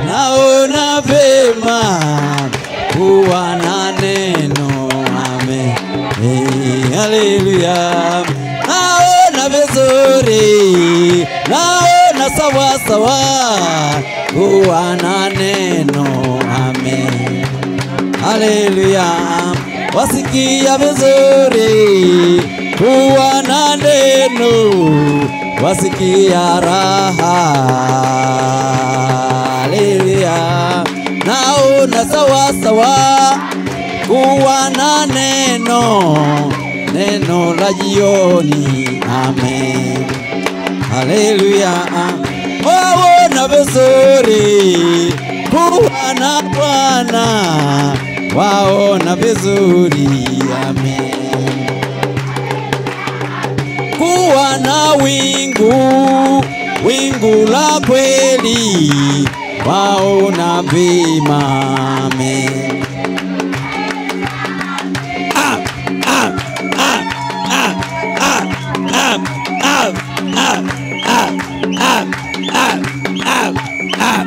naona vema kuwa na neno ame hey, haleluya naona vizuri naona sawa sawa kuwa na neno ame haleluya wasikia vizuri kuwa na neno wasikia raha haleluya naona sawa sawa kuwa na neno neno la jioni amen haleluya waona vizuri kuwa na bwana waona vizuri amen kuwa na wingu wingu la kweli waona vema amen Ah, ah, ah, ah, ah, ah, ah, ah, ah, ah, ah, ah, ah.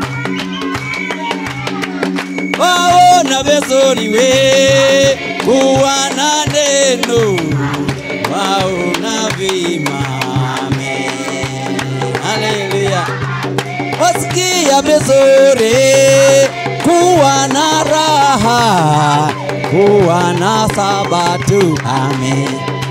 waona vizuri we kuwa na neno waona vema amen haleluya wasikia vizuri kuwa na raha kuwa na sabatu amen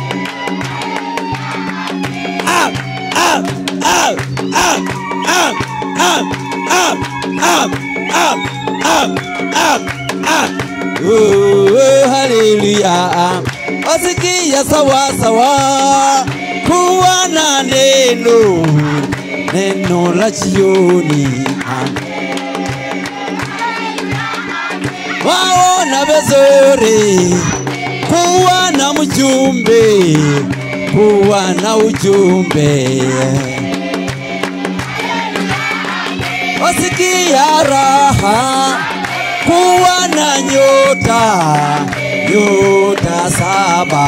Ah, ah, ah, ah, ah, ah, ah, ah, ah, ah, ah, ah. Oh, haleluya wasikia sawa sawa kuwa na neno neno la jioni waona vizuri kuwa na mjumbe kuwa na ujumbe wasikia raha kuwa na nyota nyota saba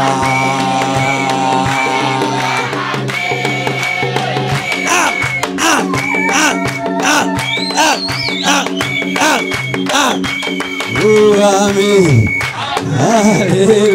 Ah, ah, ah, ah, ah, ah, ah, ah. Oh, amen. Hallelujah.